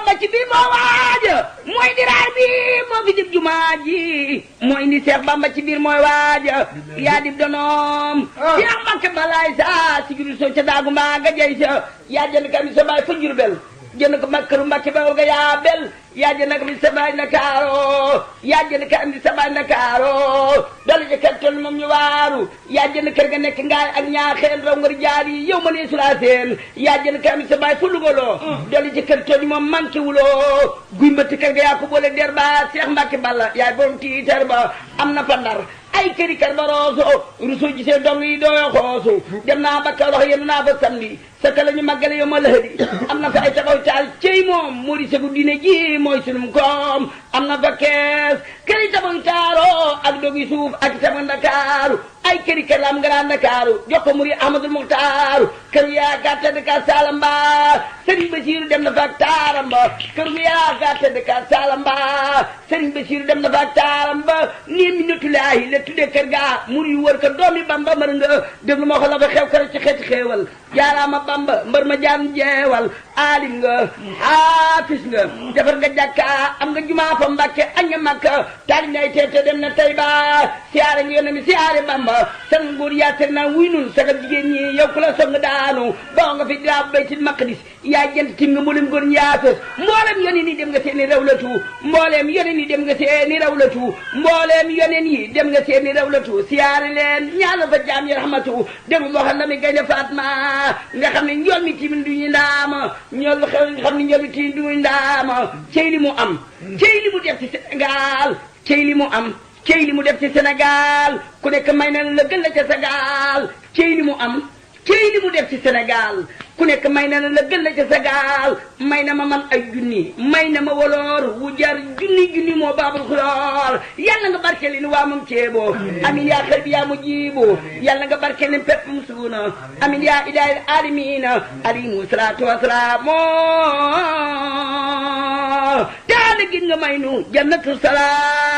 Bamba ci biir moo waaja mooy diraar bi moo fi dib jumaa ji mooy indi Seex Bamba ci biir mooy waaja yaa dib donoom Seex Mbàkke balaay sa si giru soo ca daagu mbaa nga jey sa yaa jënd kami sa baay fa Jurbel jënd ko makkaru Mbàkke ba nga yaa bel yaa jënd kami sa baay Ndakaaro yaa jënd kami sa baay Ndakaaro dala ja kër toll moom ñu waaru yaa jënd kër ga nekk ngaay ak ñaaxeen raw ngar jaar yi yow ma nee sulaa seen yaa jënd kami sa baay fa lugaloo dala ja kër toll moom manqué wuloo guy mbëtt kër ga yaa ko boole der ba Seex Mbàkke Balla yaay borom tiitar ba am na fa ndar ay këri kër ba rooso rusu gisee dong yi dooyo xoosu dem naa ba Kawlax yenn naa fa samedi sa ka la ñu màggale yow ma lëhëdi am na fa ay taxaw taal cey moom moo di segu diine ji mooy sunum koom am na fa kees këri tabax taaro ak dogi suuf ak sama Ndakaaru ay këri kër la am Grand Ndakaaru jox ko muri Ahmadul Muxtaaru kër yaa gàtta de ka Salamba Sëriñ Basiiru dem na fa ak taaram ba kër yaa gàtta de ka Salamba Sëriñ Basiiru dem na fa ak taaram ba nii mi natulaahi la tuddee kër gaa mur yu wër ko doomi Bamba mër nga déglu ma wax la fa xew kër ci xeeti xeewal jaaraama Bamba mbër ma jaan jeewal aalim nga haafis nga defar nga jàkka am nga jumaa fa Mbàkke añ nga Makka taali nay teete dem na Tayba siyaare nga yónne mi siyaare Bamba san nguur yaatere naa wuy nun sagal jigéen ñi yow ku la song daanu boo nga fi daa baytil maqdis yaa jënt tim nga mboolem góor ñaafes mboolem yoneen yi dem nga seeni rawlatu mbooleem yoneen yi dem nga seeni rawlatu mbooleem yoneen yi dem nga seeni rawlatu siyaare leen ñaanal fa jaam yi rahmatu déglu moo xam na mi gaynde Fatma nga xam ne njool mi timin du ñu ndaama ñool xew nga xam ne njool mi timin du ñu ndaama cey li mu am cey li mu def ci Sénégal cey li mu am cey li mu def ci Sénégal ku nekk may na la gën la ca Sénégal cey li mu am cey li mu def ci Sénégal ku nekk may na la gën la ca Sénégal may na ma man ay junni may na ma woloor wu jar junni junni moo baabul xuloor yàlla nga barkeel ni waa moom ceeboo amin yaa xër bi yaa mu jiiboo yàlla nga barkeel ni pepp mu suuna amin yaa ilaahil aalamiina alimu salaatu wasalaamu taala gin nga may nu jannatu salaam